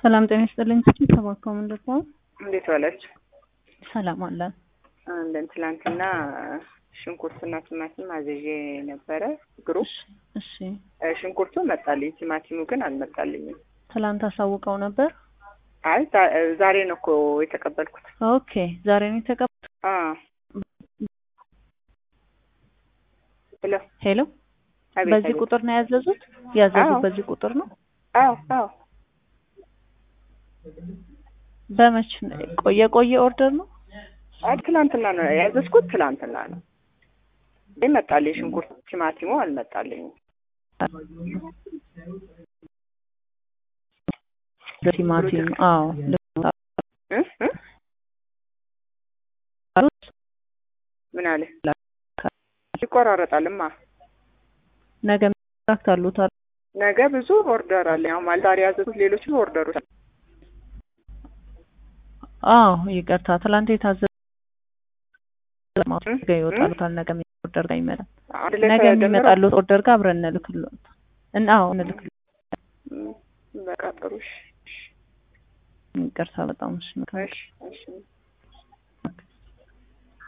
ሰላም ጤና ይስጥልኝ። ተባካው ምንድን ነው? እንዴት ዋላችሁ? ሰላም አለን። እንደን ትላንትና ሽንኩርትና ቲማቲም አዝዤ ነበረ ግሩፕ። እሺ ሽንኩርቱ መጣልኝ፣ ቲማቲሙ ግን አልመጣልኝም። ትላንት አሳውቀው ነበር። አይ ዛ- ዛሬ ነው እኮ የተቀበልኩት። ኦኬ ዛሬ ነው የተቀበል አ ሄሎ ሄሎ አቤት በዚህ አቤት። ቁጥር ነው ያዘዙት? ያዘዙት አዎ። በዚህ ቁጥር ነው። አዎ አዎ በመች ነው? ቆየ ቆየ ኦርደር ነው። አይ ትላንትና ነው ያዘዝኩት፣ ትላንትና ነው ግን መጣልኝ። ሽንኩርት ቲማቲሙ አልመጣልኝም። ቲማቲም አዎ ልክ ነው። እ እ ምን አለ ይቆራረጣልማ። ነገ ሚራክት አሉት አይደል? ነገ ብዙ ኦርደር አለ። ያው ማለት ዛሬ ያዘዙት ሌሎች ኦርደሮች አሉ። አዎ ይቅርታ፣ ትላንት የታዘዘ ነገ እ? ይወጣሉታል። ነገ ኦርደር ጋር ይመጣል። አንድ ላይ ነገ ተደምረው የሚመጣሉት ኦርደር ጋር አብረን እንልክልዎት እና አዎ እንልክልዎት። ም፣ በቃ ጥሩ እሺ፣ ይቅርታ በጣም እሺ። እሺ፣ እሺ።